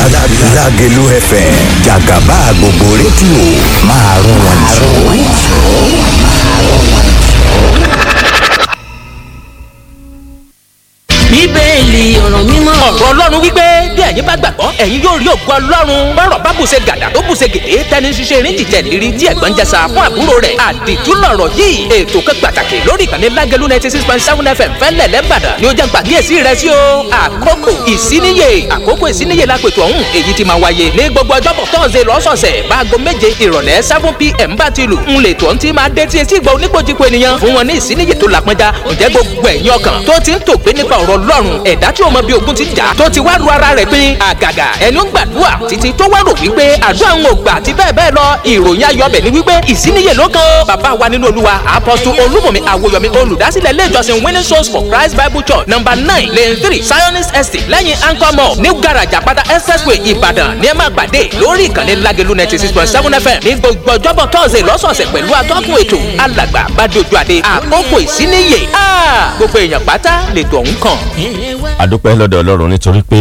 Lágẹ̀lú FM jàgàbá gbogbo rédíò máa rún wọn jù. bíbélì ọ̀rọ̀ mímọ́. ọ̀rọ̀ ọlọ́run wípé bí ẹ̀yin bá gbàgbọ́ ẹ̀yin yóò rí ògo ọlọ́run bọ́rọ̀ bá bùṣe gàdà tó bùṣe gèdè tẹni ṣiṣẹ́ eré jìjẹ́ lérí tí ẹ̀gbọ́n jẹsà fún àbúrò rẹ̀ àdìtú lọ̀rọ̀ yìí ètò kan pàtàkì lórí ìkànnì lágẹ̀lú ninety six point seven fm fẹ́lẹ̀ lẹ́bàdàn ni ó jẹ́ pàkíyèsí rẹ̀ sí o àkókò ìsíníyè àkókò ìsíníyè lápètò ọ̀hún èyí ti máa wáyé ní gbogbo ọjọ́bọ̀ tọ́sẹ̀ lọ́sọ̀ọ̀sẹ̀ báago méje ìrọ̀lẹ́ seven pm bá ti lù ń lè tó ń ti máa dé tí etí ìgbà oníkojúko ènìyàn fún wọn ní ìsíníyè tó làpọnjá ǹjẹ́ gbogbo ẹ̀yin ọkàn tó ti ń tògbé nípa ọ̀rọ̀ ọlọ́run ẹ̀dá tí o mọ bí ogun ti jà tó ti wá ru ara rẹ̀ pín àgàgà ẹni ó ń gbàdúrà títí tó wá rò wípé àdúrà ń gbà àti bẹ́ẹ̀ bẹ́ẹ̀ lọ ìròyìn ayọ̀bẹ̀ ni wípé ìsíníyè ló kan ó bàbá wa nínú olúwa apọ́sù olúmọ̀mí àwòyọ̀mí olùdásílẹ̀ ilé ìjọsìn winning souls for christ bible church number nine lane three zionist estate lẹ́yìn anchor mall new garage àpáta expressway ìbàdàn ní ẹ máa pàdé lórí ìkànnì lágẹ̀lú ninety six point seven fm ní gbogbo ọjọ́bọ̀ tọ́sẹ̀ lọ́sọ̀ọ̀sẹ̀ pẹ̀lú atọ́kùn ètò alàgbà bàdójú àdé àkókò ìsíníyè gbogbo èèyàn pátá lètò ọ̀hún kàn. adúpẹ́ lọ́dọ̀ ọlọ́run nítorí pé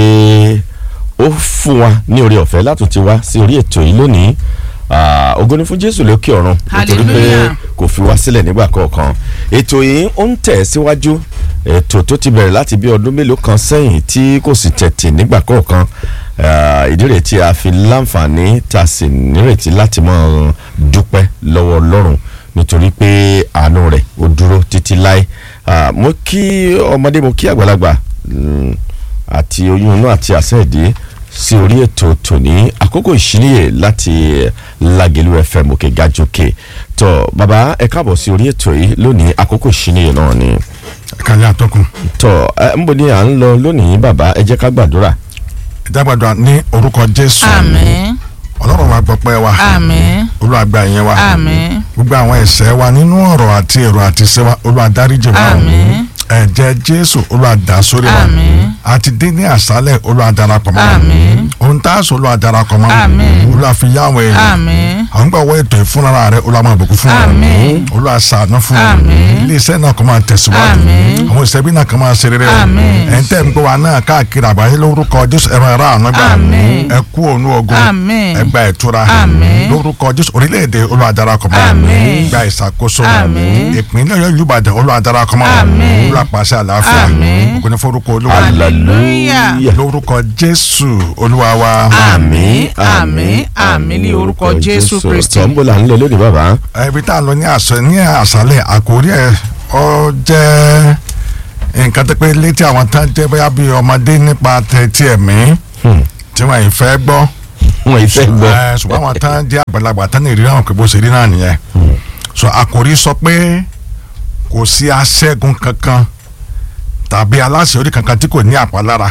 ó fún wa ní orí ọ̀fẹ́ látún ti wá sí orí ètò yìí lónìí Ah, ògo ni fún jésù lókè ọ̀run nítorí pé Hallelujah. kò fi wá sílẹ̀ nígbà kọ̀ọ̀kan ètò yìí ó ń tẹ̀ síwájú ètò tó ti bẹ̀rẹ̀ láti bí ọdún mélòó kan sẹ́yìn tí kò sì tẹ̀tì nígbà kọ̀ọ̀kan Ah, ìdí rẹ̀ tí a fi láǹfààní tá a sì nírètí láti máa dúpẹ́ lọ́wọ́ ọlọ́run nítorí pé àánú rẹ̀ ó dúró títí láé Ah, mo kí ọmọdé mo kí àgbàlagbà mm, àti oyún inú àti àṣẹ ìdí sí orí ètò tòní àkókò ìṣíníyè láti Lágẹ̀lú FM òkè gàjòkè tó bàbá ẹ káàbọ̀ sí orí ètò yìí lónìí àkókò ìṣíníyè náà ni kàlẹ́ àtọkùn tó ẹ ń bọ̀ ní à ń lọ lónìí bàbá ẹ jẹ́ ká gbàdúrà ìdágbàdúrà ní orúkọ jésù àmín ọlọ́run wa gbọ́pẹ́ wa àmín olúwa gba ìyẹn wa àmín gbogbo àwọn ẹ̀ṣẹ̀ wa nínú ọ̀rọ̀ àti èrò àti iṣẹ́ wa olúwa dáríjì wa àmín ẹ̀jẹ̀ jésù olúwa dà sórí wa àmín àti dé ní àṣálẹ̀ olúwa darapọ̀ mọ́ wa àmín ohun tá a sọ olúwa darapọ̀ mọ́ wa Àmín. olúwa fi yá àwọn èèyàn àmín àwọn gbà wọ ètò ìfúnra rẹ olúwa máa bùkún fún wa Àmín. olúwa ṣàánú fún wa Àmín. ilé iṣẹ́ náà kò máa tẹ̀síwájú Àmín. àwọn ìṣẹ́bí náà kò máa ṣe rere o Àmín. ẹ̀ ń tẹ̀ ń gbọ́ wa náà káàkiri àgbáyé lórúkọ jésù ẹ̀rọ ẹ̀rọ àánú gbà Àmín. ẹ kú òun ogun Àmín. ẹ gba ìtura Àmín. lórúkọ jésù orílẹ̀-èdè olúwa darapọ̀ mọ́ Àmín. gba ìṣàkóso Àmín. ìpínlẹ̀ ọ̀yọ́ ìlú ìbàdàn olúwa darapọ̀ mọ́ Àmín. olúwa pàṣẹ àlàáfíà Àmín. ògo ní forúkọ olúwa Hallelujah. lórúkọ jésù olúwa wa àmín àmín àmín ní orúkọ jésù kristi tó ń bọ̀ là ń lọ lónìí bàbá ibi tá a lọ ní àṣẹ ní àṣálẹ̀ àkórí ẹ̀ ọ jẹ́ nǹkan tó pé létí àwọn tán jẹ́ bóyá bíi ọmọdé nípa tẹ̀tí ẹ̀mí Hmm. tí wọ́n yìí fẹ́ gbọ́ wọn ìfẹ́ gbọ́ Ẹ, ṣùgbọ́n àwọn tán jẹ́ àgbàlagbà tán ní ìrírí àwọn pé bó ṣe rí náà nìyẹn so àkòrí sọ pé kò sí aṣẹ́gun kankan tàbí aláṣeyọrí kankan tí kò ní àpalára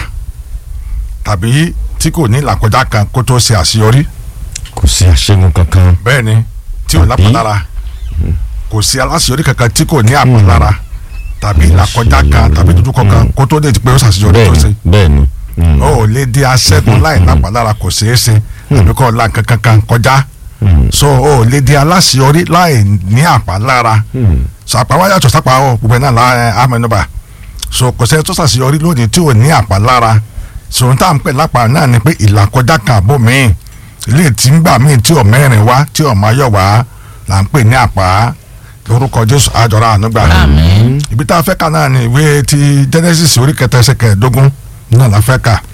tàbí tí kò ní làkọjá kan kó tó ṣe àṣeyọrí kò sí àṣẹ́gun kankan bẹ́ẹ̀ ni tí ò Tàbí? lápalára kò sí aláṣeyọrí kankan tí kò ní àpalára tàbí làkọjá kan tàbí dúdúkọ kan kó tó lè ti pé ó ṣàṣeyọrí tó ṣe bẹ́ẹ̀ni bẹ́ẹ̀ni Hmm. ó ò lè di aṣẹ́gun láì lápalára kò ṣeé ṣe tàbí kọ́ la kankan kan kọjá Hmm. so ó ò lè di aláṣeyọrí láì ní àpalára Hmm. so àpáwá yàtọ̀ sápá ọ gbogbo ẹ̀ náà la amẹnuba so kò sẹ́ni tó ṣàṣeyọrí lónìí tí ò ní àpalára so n tá à ń pè lápá náà ni pé ìlàkọjá kan àbò míì ilé tí ń gbà míì tí ò mẹ́rin wá tí ò máa yọ̀ wá là ń pè ní àpá lórúkọ jésù àjọra ànúgbà àmín ibi tá a fẹ́ kà náà ni ìwé ti genesis orí kẹta ẹsẹ̀ kẹẹ̀ẹ́dógún náà la fẹ́ kà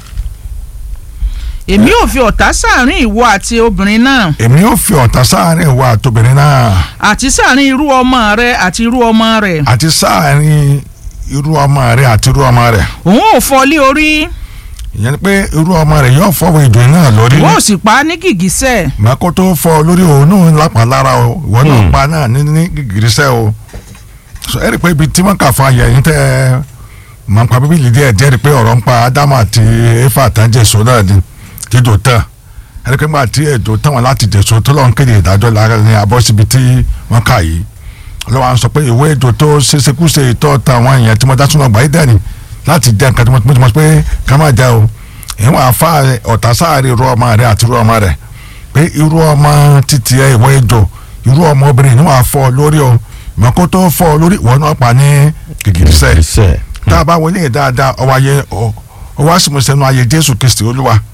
èmi ò fi ọ̀tá sáàrin ìwọ àti obìnrin náà èmi ò fi ọ̀tá sáàrin ìwọ àtobìnrin náà àti sáàrin irú ọmọ rẹ àti irú ọmọ rẹ àti sáàrin irú ọmọ rẹ àti irú ọmọ rẹ òun ò fọ́ lé orí ìyẹn ni pé irú ọmọ rẹ yóò fọwọ́ ìjọ náà lórí wọ́n ò sì pa á ní gìgísẹ̀ mako tó fọ lórí òun náà lápá lára o ìwọ náà pa náà ní ní gìgírísẹ́ o so ẹ rí i pé ibi tí wọ́n kà fún ayẹ yín tẹ́ ẹ mọ̀ nípa bíbélì díẹ̀ díẹ̀ rí i pé ọ̀rọ̀ ń pa ádámù àti éfà àtàjẹsọ náà ni dídò tán ẹ rí i pé nígbà tí èdò tán wọn láti dẹ̀sọ tó lọ́n kéde ìdájọ́ lára ní abọ́ síbi tí wọ́n kà yìí ọlọ́wọ́ à ń sọ pé ìwé èdò tó ṣeéṣekúṣe ìtọ́ táwọn èèyàn tí mo dá súnmọ́ gbà yí dẹ́ni láti jẹ́ nǹkan tí mo ti mọ̀ pé ká má jẹ́ o ìwọ̀n àfa ọ̀tá sáàrin irú ọmọ rẹ àti irú ọmọ rẹ pé irú ọmọ títí ẹ ìwọ èdò irú ọmọ obìnrin ni wọ́n á fọ́ lórí o mọ̀kó tó fọ́ lórí ìwọ náà pa ní gìgìrísẹ̀ ìṣe tá a bá wọlé yẹn dáadáa ọwọ́ ayé ọwọ́ àsìmọ̀sẹ́nu ayé jésù kristi olúwa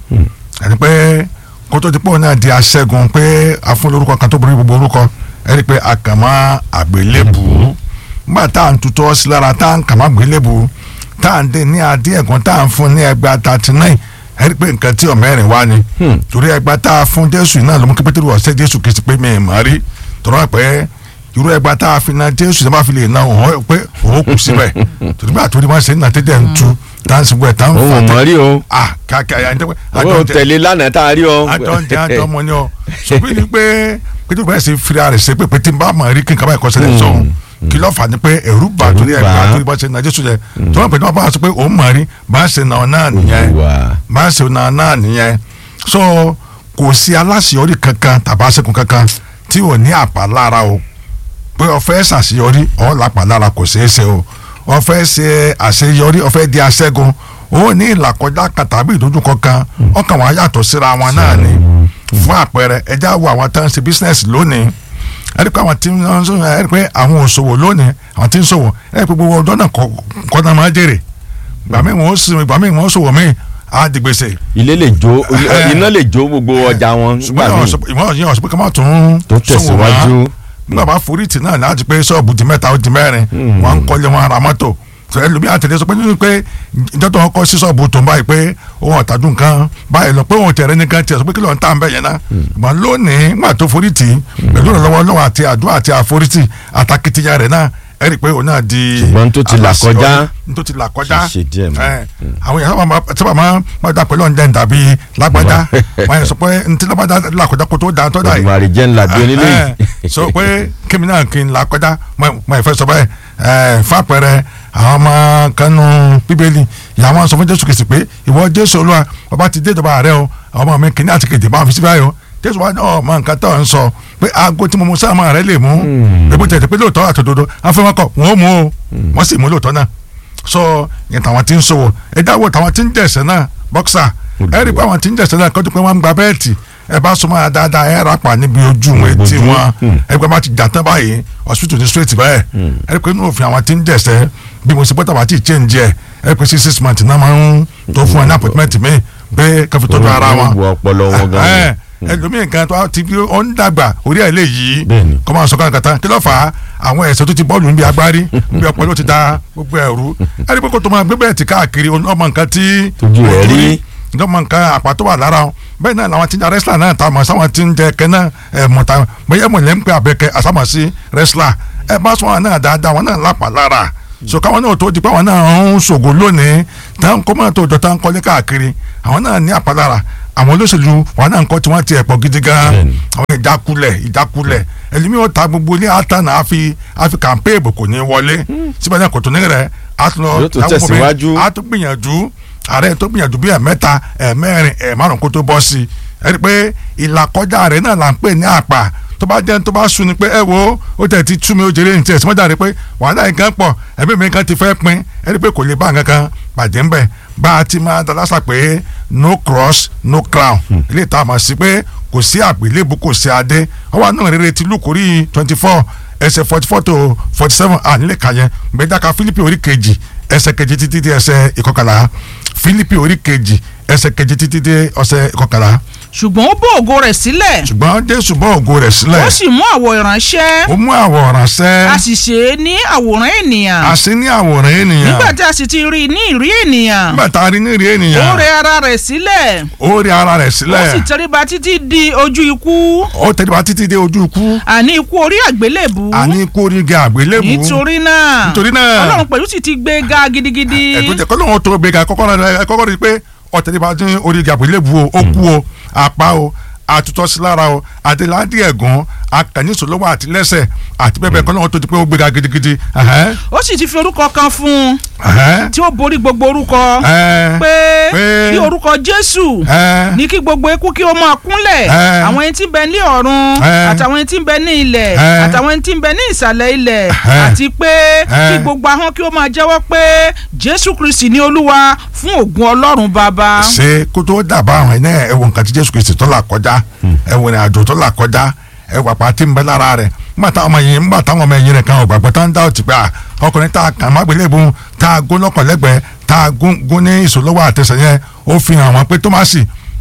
ẹni pé kótó ti pọ̀ náà di aṣẹ́gun pé afún lórúkọ kan tó borí gbogbo orúkọ ẹni pé àkàmọ́ àgbélébù nígbà tá à ń tutọ́ sí lára tá à ń kàmọ́ àgbélébù tá à ń dé ní adé ẹ̀gbọ́n tá à ń fún ní ẹgbàá thirty nine ẹni pé nǹkan tí ọ̀mẹ́rin wá ni torí ẹgbàá tá a fún jésù náà ló mú kí pétérù ọ̀sẹ̀ jésù kìí sí pé mi ì mọ̀ rí tọ́lá pé irú ẹgbàá tá a fi na jésù tó bá fi lè na òun pé òun kù síbẹ̀ torí bá àtúndì máa ṣe ń nà tẹ́tẹ̀ ń tu tá à ń sìnkú ẹ̀ tá à ń òun ò fà mọ̀ rí o ah kàkà ẹ̀ àjọ àwọn ò tẹ̀lé lánàá tá a rí o. àjọǹjẹ àjọmọ ni ọ sọfún ni pé pété báyìí ṣe fira rẹ̀ ṣe pé pété bá mọ̀ rí kí n kaba ẹ̀kọ́ ṣẹlẹ̀ sọ̀hún kí ló fà ní pé ẹ̀rú bà torí Ẹ̀rù bà. ẹ̀gbà torí bá ṣe na jésù yẹ tí wọ́n pè ní wọ́n bá sọ pé òun mọ̀ rí bá ṣe na ọ náà nìyẹn Olúwa. bá ṣe na ọ náà nìyẹn so kò sí aláṣeyọrí kankan tàbí aṣẹ́gun kankan tí ò ní àpálára o pé o fẹ́ ṣàṣeyọrí ọ̀ lápálára kò ṣeé ṣe o o fẹ́ ṣe àṣeyọrí o fẹ́ di aṣẹ́gun o ní ìlàkọjá kan tàbí ìdojúkọ kan ọkàn wọn yàtọ̀ síra wọn náà ni fún àpẹẹrẹ ẹjá wo àwọn tó ń ṣe bísínẹ́sì lónìí ẹni pé àwọn tí ń sọ ẹni pé àwọn òṣòwò lónìí àwọn tí ń ṣòwò ẹni pé gbogbo ọjọ́ náà kọ́ kọ́ náà máa jèrè gbà mí wọn ó sì gbà mí wọn ó ṣòwò mí á di gbèsè ilé lè jó Eh. iná lè jó gbogbo ọjà wọn nígbà ṣùgbọ́n míì ìwọ̀n yìí ọ̀sùn pé ká má tún tó ṣòwò mọ́ tẹ̀síwájú. nígbà bá forítì náà láti pé ṣọ́ọ̀bù di mẹ́ta ó di mẹ́rin wọ́n ń kọ́lé wọn ra mọ́tò tẹ̀lé lómi àtẹ̀lé sọ pé nínú pé ìjọ tó ń kọ́ sí ṣọ́ọ̀bù tó ń báyìí pé òun ọ̀tàdún nǹkan báyìí lọ pé òun tẹ̀rẹ́ nìkan tiẹ̀ sọ pé kí ló ń tà ń bẹ̀ yẹn náà mọ̀ lónìí nígbà tó forítì pẹ̀lú ìrànlọ́wọ́ lọ́wọ́ àti àdúrà àti àforítì àtàkìtìyà rẹ̀ náà ẹ rí i pé òun náà di Ṣùgbọ́n tó ti là aláṣeyọrí. kọjá. tó ti là kọjá Kì í ṣe díẹ̀ mọ́. ẹ, àwọn èèyàn sábà máa sábà máa máa dà pẹ̀lú ọ̀njẹ́ dàbí lágbájá wọ́n yẹn sọ pé ntí lágbájá là kọjá kó tó dáa tó dáa yìí ìmàrí jẹ́ ńlá bí onílé ẹ, yìí. sọ pé kémi náà kí n là kọjá mo ìfẹ́ sọ bẹ́ẹ̀ ẹ fàpẹrẹ àwọn ọmọ kanu bíbélì ìyá wọn sọ fún jésù kìsì pé ìwọ jésù olúwa bàbá ti dé ìjọba rẹ o àwọn ọmọ mi kìíní àti kejì bá wọn fi síbáyé o jésù wa náà mọ nǹkan tó ń sọ pé aago tí mo mú sáà máa rẹ lè mú ebi tẹ̀tẹ̀ pé lóòótọ́ àtòdodo afẹ́wọ́kọ̀ wọ́n ó mú o wọ́n sì mú lóòótọ́ náà sọ yẹn tàwọn tí ń sọwọ́ ẹ dáwọ́ tàwọn tí ń jẹ̀sẹ̀ náà bọ́ksà ẹ rí i pé àwọn tí ń jẹ̀sẹ̀ náà kọ́jú pé wọ́n ń gba bẹ́ẹ̀tì ẹ bá súnmọ́ ẹ dáadáa ẹ rapa níbi ojú wọn etí wọn ẹ gbé bá ti jà tán báyìí hospital ní straight bẹ́ẹ̀ ẹ rí i pé inú òfin àwọn tí ń jẹ̀sẹ̀ bí mo ṣe pẹ́ tàbá tí ì change ẹ ẹ rí i pé six six months náà máa ń tó fún ẹ ní appointment mi pé káfí tọ́jú ara wọn Wọ́n wo ọpọlọ wọn gan-an. ẹ ẹlòmíì kan tó ti bí ó ń dàgbà orí ẹ̀ lè yí Bẹ́ẹ̀ni. kọ́ máa sọ káàkiri tán kí ló fà á àwọn ẹ̀sẹ̀ tó ti bọ́ọ̀lù níbi agbárí níbi ọpọlọ ti da gbogbo ẹ̀rú ẹni pé kó tó máa gbé bẹ́ẹ̀ ti káàkiri ọmọ nǹkan tí Tójú rẹ̀ rí. ọmọ nǹkan àpá tó wà lára wọn bẹ́ẹ̀ náà làwọn tí ń jẹ rẹ́sílà náà ta mọ̀ sáwọn tí ń jẹ kẹ́ náà ẹ̀ mọ̀ ta bẹ́ẹ̀ mọ̀ lẹ́ ń pẹ́ abẹ́kẹ́ àsámọ̀ sí rẹ́sílà ẹ bá sọ wọn náà dáadáa wọn náà lápá lára so káwọn náà tó di pé àwọn náà ń ṣògo lónìí táwọn kọ́ mọ́ tó jọ táwọn kọ́lé káàkiri àwọn náà ní àpalára àwọn olóṣèlú wọn náà ń kọ́ tí wọ́n ti ẹ̀pọ̀ gidi gan Bẹ́ẹ̀ni. àwọn ìjákulẹ̀ ìjákulẹ̀ ẹlẹ́mi ó ta gbogbo ilé àtànà àfi àfi kàmpéèbù kò ní wọlé síbẹ̀ náà kò tó ní rẹ̀ àtúnlọ Yóò tún tẹ̀síwájú. àtúgbìyànjú ààrẹ tó gbìyànjú bí ẹ̀mẹ́ta ẹ̀mẹ́rin ẹ̀márùn kó tó bọ́ sí i ẹ rí i pé ìlàkọjá rẹ̀ náà là ń pè ní àpà tó bá jẹ́ tó bá sun ni pé ẹ wo ó tẹ̀ ti tú mi ó jèrè ní tiẹ̀ sọ́jà rẹ̀ pé wàhálà yìí kan pọ̀ ẹ̀mí mi kan ti fẹ́ pin ẹ rí i pé kò lè bá nǹkan kan bàjẹ́ ń bẹ̀ bá a ti máa dalásà pé no cross no crown ilé ìta àmọ̀ sí pé kò sí àgbélébù kò sí adé ọwọ́ náà rere ti lùkórí twenty four ẹsẹ̀ forty four to forty seven à nílẹ̀ kà yẹn gbẹdàkà Fílípì orí kejì ẹsẹ̀ kejì títí dé ẹsẹ̀ ìkọkànlá Fílípì orí kejì ẹsẹ̀ kejì títí dé ẹsẹ̀ ìkọkànlá ṣùgbọ́n ó bó ògo rẹ̀ sílẹ̀ ṣùgbọ́n Jésù bọ́ ògo rẹ̀ sílẹ̀ ó sì mú àwọ̀ ìránṣẹ́ ó mú àwọ̀ ránṣẹ́ a sì ṣe é ní àwòrán ènìyàn àṣẹ ní àwòrán ènìyàn nígbà tí a sì ti rí i ní ìrí ènìyàn nígbà tá a rí ní ìrí ó ènìyàn rẹ ara rẹ̀ sílẹ̀ ó rí ara rẹ̀ ó sì sílẹ̀ tẹríba títí di ojú ikú ó tẹríba títí dé ojú ikú àní ikú orí àgbélébù àní kó rí ga àgbélébù nítorí náà Nítorí náà. ọlọ́run pẹ̀lú sì ti gbé ga gidigidi ẹ̀tọ́ jẹ́ kọ́ lóun tó gbéga kọ́kọ́ rẹ̀ kọ́kọ́ rí i pé ọ̀tẹ̀lẹ́bà dín orí ga àgbélébù o ó kú o àpá o àtútọ́ sí lára o àdéhàdí ẹ̀gún akànníṣòlówó àti lẹ́sẹ̀ àti bẹ́ẹ̀ bẹ́ẹ̀ kọ́ lóun tó di pé ó gbéga gidigidi ẹ̀hẹ́n, ó sì ti fi orúkọ kan fún un ẹ̀hẹ́n, tí ó borí gbogbo orúkọ ẹ̀hẹ́n, pé pé- ní orúkọ jésù ẹ̀hẹ́n, ní kí gbogbo eku kí ó máa kúnlẹ̀ Ẹ. àwọn ẹni tí ń bẹ ní ọ̀run Ẹ. àtàwọn ẹni tí ń bẹ ní ilẹ̀ Ẹ. àtàwọn ẹni tí ń bẹ ní ìsàlẹ̀ ilẹ̀ Ẹ. àti pé Ẹ. kí gbogbo ahọ́n kí ó máa jẹ́wọ́ pé jésù kristi ní olúwa fún ògùn ọlọ́run bàbá. ṣe kó tó dàbà àwọn ẹ̀ náà ẹ̀wọ̀n nǹkan tí Jésù Kristi tó là kọjá ẹ̀wọ̀n ní àjò tó là kọjá ẹ̀wọ̀n àpá tí ń bẹ lára rẹ̀ nígbà táwọn ọmọ yìí nígbà táwọn ọmọ yìí rẹ̀ kan ò gbàgbọ́ tá ń dá òtí pé à, ọkùnrin tá a kàn má gbélé bu tá a gún lọ́kàn lẹ́gbẹ̀ẹ́ tá a gún gún ní ìṣòlówó àtẹsẹ̀ yẹn ó fi hàn wọ́n pé Tómásì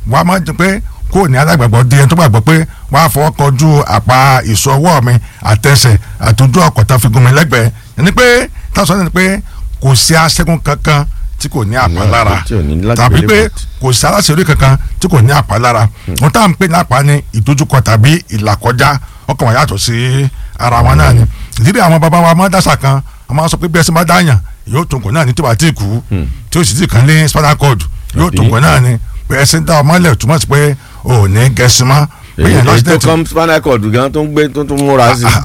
wọ́n á máa jẹ pé kó ní alágbàgbọ́ di ẹni tó gbàgbọ́ pé wọ́n á fọwọ́ kọjú àpá ìṣọwọ́ mi àtẹsẹ̀ àtúndú ọkọ̀ tá fi gun mi lẹ́gbẹ̀ẹ́ ẹni pé táwọn sọ ní pé kò sí aṣẹ́gun kankan tí kò ní àpálára tí ò ní láti tàbí gbélé pé bọ̀t. kò sí aláṣẹ́rí kankan tí kò ní àpálára wọn tá à ń pè ní àpá ní ìdojúkọ tàbí ìlàkọjá ọkàn wọn yàtọ̀ sí ara wọn náà ni ìdílé àwọn bàbá wa máa ń dàṣà kan wọn máa ń sọ pé bí ẹsẹ̀ máa dáyàn yóò tó nǹkan náà ní tí wàá tí kú tí ó sì ti kàn lé spinal cord yóò tó Àbí? nǹkan náà ni pé ẹsẹ̀ ń dá ọmọ lẹ̀ túmọ̀ sí pé ò ní gẹ̀ẹ́sì mọ́ pé yẹn èyí tó lọ́sídẹ̀ẹ́tì kọ́ spinal cord gan tó ń gbé tó tún múra sí.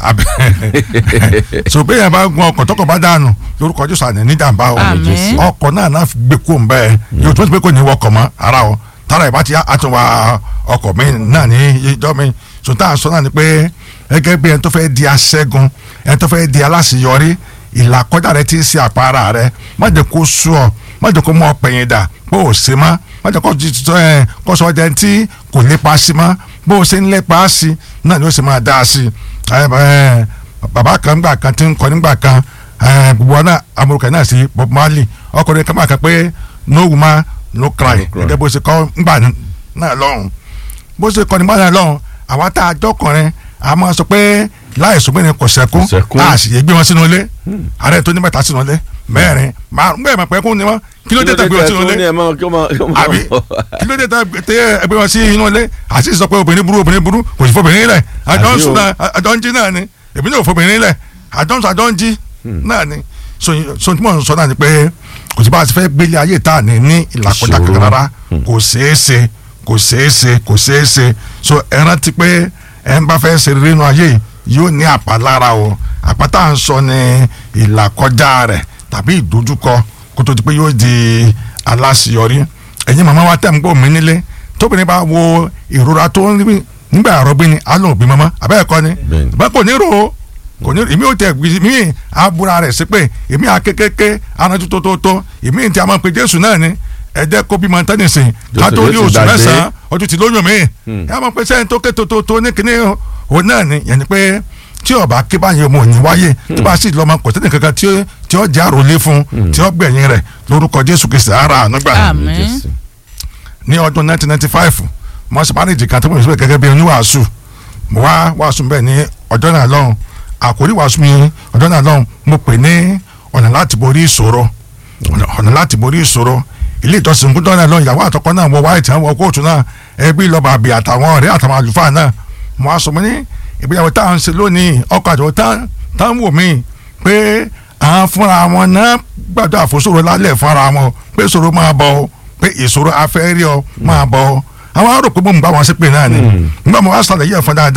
so bẹ́ẹ̀ yẹn bá gun ọkọ̀ tọkọ̀ bá dànù lórúkọ jésù àná ní jàǹbá o Àmín. ọkọ̀ náà náà fi gbé kó ń bẹ́ẹ̀ yóò tó ti pé kò ní wọkọ̀ mọ́ ara o tára ìbá ti àtúnwá ọkọ̀ mi náà ní ìjọ mi so tá à ń sọ náà ni pé gẹ́gẹ́ bí ẹni tó fẹ́ di aṣẹ́gun ẹni tó fẹ́ di aláṣeyọrí ìlàkọjá rẹ ti ń ṣe àpárá rẹ má jẹ́ kó sú ọ má jẹ́ kó mú ọ pẹ̀yìn dà bó o ṣe má má jẹ́ kó jí- tó, ẹ, kó sọ ọjà tí kò lépa sí má bó o ṣe ń lépa sí náà ni ó sì máa dá a sí ẹ, ẹ, bàbá kan gbà kan tí ń kọ nígbà kan ẹ, gbogbo wa náà amúrúkọ náà sí Bob Marley ọkùnrin kan máa kàn pé no woman no cry No cry. gẹ́gẹ́ bó ṣe kọ́ ńgbà náà lọ́hùn bó ṣe kọ́ nígbà náà lọ́hùn àwọn tá a jọkùnrin a máa sọ pé láìsùn pé ní kò sẹ́kún Kò sẹ́kún. a sì yé gbé wọn sínú ilé ààrẹ tó ní mẹ́ta sínú ilé mẹ́rin márùn bẹ́ẹ̀ máa pẹ́ kún ni wọ́n kí ló dé tẹ̀ gbé wọn sínú tó ní ilé ẹ máa kí ó máa kí ó máa àbí kí ló dé tẹ̀ tẹ̀ gbé wọn sí inú ilé àti sọ pé obìnrin burú obìnrin burú kò sí fobìnrin lẹ̀ àjọ ń Àbí sùn o. náà àjọ ń jí náà ni èmi náà ò fobìnrin lẹ̀ àjọ ń sùn àjọ ń jí náà ni so so tí mò ń sọ náà ni pé kò sí bá a ti fẹ́ gbélé ayé tá a ní ní ìlàkọjá Ìṣòro. kankan rárá kò ṣeé ṣe kò ṣeé ṣe kò ṣeé ṣe so ẹ rántí pé ẹ ń bá fẹ́ ṣe rere nínú ayé yìí yóò ní àpá lára o àpá tá à ń sọ ní ìlàkọjá rẹ̀ tàbí ìdojúkọ kó tó di pé yóò di aláṣeyọrí ẹ̀yin màmá wa tẹ̀ ń gbọ́ mi nílé tóbìnrin bá wo ìrora tó ń rí nígbà àrọ́bí ni á lóun bí mọ́mọ́ abẹ́ẹ̀kọ́ ni Bẹ́ẹ̀ni. bá kò ní rò ó kò ní èmi ò tẹ èmi àbúra rẹ̀ sí pé èmi àkékéké aranjú tó tó tó èmi ti a máa pe jésù náà ni ẹ̀jẹ̀ kó bímọ tẹ́nìsì ká tó rí Jésù oṣù dàgbé. mẹ́sàn-án ọdún ti lóyún mi ẹ máa pe sẹ́yìn tó ké tó tó tó ní kíní òun náà ni yẹn ni pé tí ọba ké báyìí ọmọ òní wáyé tí bá sì lọ́mọ kò tẹ́nì kankan tí ó tí ó jẹ́ àròlé fún tí ó gbẹ̀yìn rẹ̀ lórúkọ jésù kristi ara ànúgbà Àmín. Jésù. ní ọdún 1995 mo ṣe mánéjì kan tó mọ̀ síbẹ̀ gẹ́gẹ́ bí oníwàásù mo wá wàásù bẹ́ẹ̀ ní ọjọ́ náà lọ́hùn àkórí wàásù mi ọjọ́ náà lọ́hùn mo pè ní ọ̀nà láti borí ìṣòro ọ̀nà ọ̀nà láti borí ìṣòro ilé ìjọsìn kúndọ́ náà lọ́hùn ìyàwó àtọkọ náà wọ wáìtì àwọn kóòtù náà ẹbí lọ́ba àbí àtàwọn ọ̀rẹ́ àtàwọn àlùfáà náà mo wá sọ mo ní ìgbéyàwó táwọn ń ṣe lónìí ọkọ àtọwọ́ táwọn wò mí pé àwọn fúnra wọn náà gbàdúrà àfòsòrò lálẹ́ fúnra wọn pé ìṣòro máa bọ̀ ọ́ pé ìṣòro afẹ́ rí ọ máa bọ̀ ọ́ àwọn arò pé mo ń bá wọn ṣépè náà ni nígbà mo wá sàlàyé ẹ̀fọn dáadáa